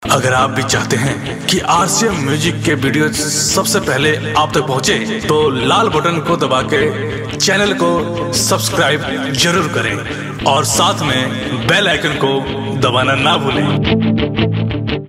अगर आप भी चाहते हैं कि आरसीएम म्यूजिक के वीडियो सबसे पहले आप तक पहुंचे, तो लाल बटन को दबा के चैनल को सब्सक्राइब जरूर करें और साथ में बेल आइकन को दबाना ना भूलें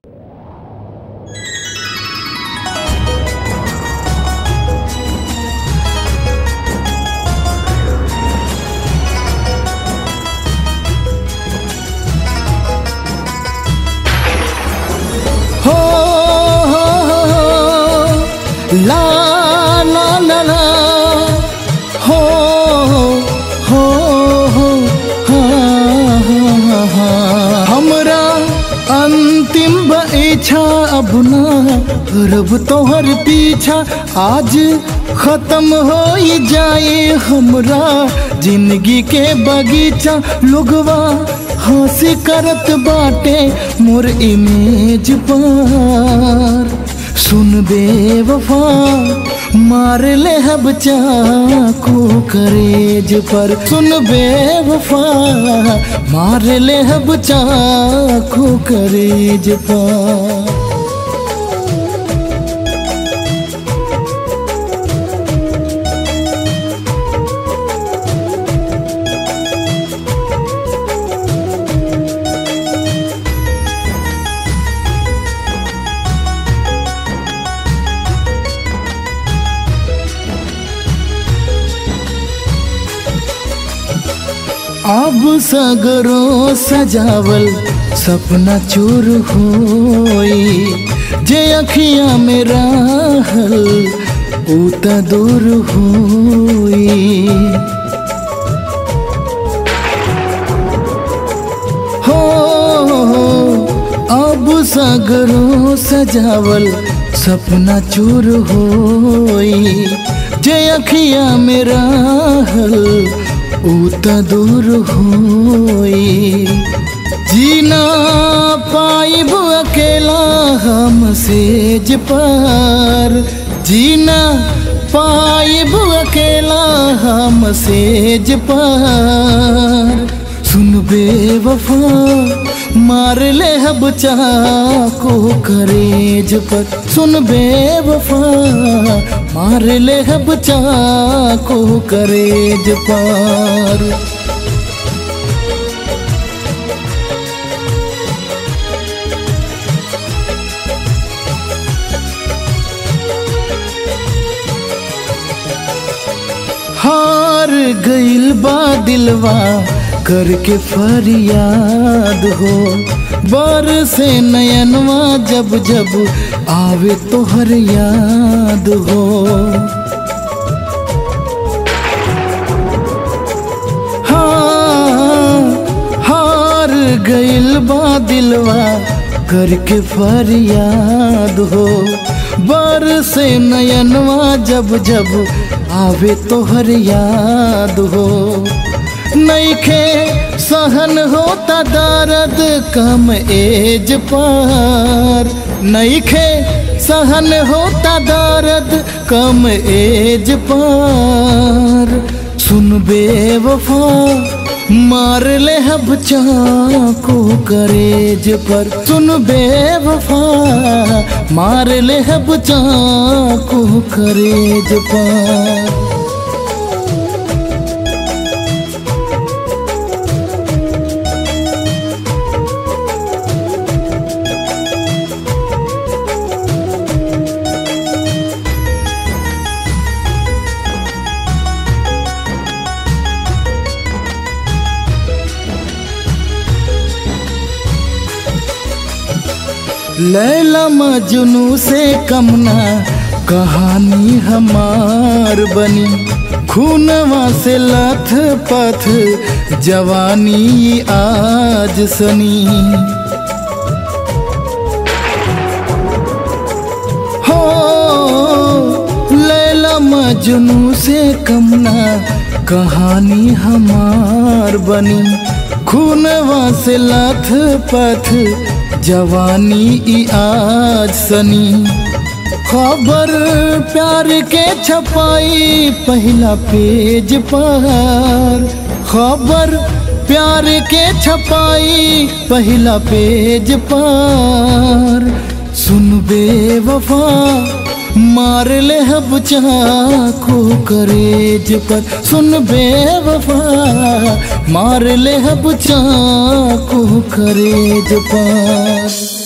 हो हो हो हो ला ला ला ला हो हो हो हा, हा, हा। हमरा अंतिम बा इच्छा अब ना रब तोहर पीछा आज खत्म हो जाए हमरा जिंदगी के बगीचा लोगवा हंसी करत बाटे मोर इमेज पर सुन बे वफा मार ले हब चाकू करेज पर सुन बे वफा मार ले हब चाकू करेज पर अब सगरो सजावल सपना चूर होई जे अखिया में रहल ऊ त दूर होई हो अब सगरो सजावल सपना चूर होई जे अखिया में रहल ऊ त दूर होई जीना पाइब अकेला हम सेज पर जीना पाइब अकेला हम सेज पर सुन बे वफा मार ले हब चाको करेज पर सुन बे वफा मार ले हब चाको करेज पर हार गइल बा दिलवा करके फरियाद हो बर से नयनवा जब जब आवे तोहर याद हो हाँ हार गइल बा दिलवा करके फरियाद हो बर से नयनवा जब जब आवे तोहर याद हो नईखे सहन होता दर्द कम एज पर नईखे सहन होता दर्द कम एज पर सुन बे वफा मार ले हब चाको करेज पर सुन बे वफा मार ले हब चाको करेज पर लैला मजनू से कमना कहानी हमार बनी खूनवा से लथ पथ जवानी आज सनी हो लैला मजनू से कमना कहानी हमार बनी खूनवा से लथ पथ जवानी ई आज सनी खबर प्यार के छपाई पहला पेज पर खबर प्यार के छपाई पहला पेज पर बेवफा मार ले हब चाकू करेज पर सुन बेवफा मार ले हब चाकू करेज पर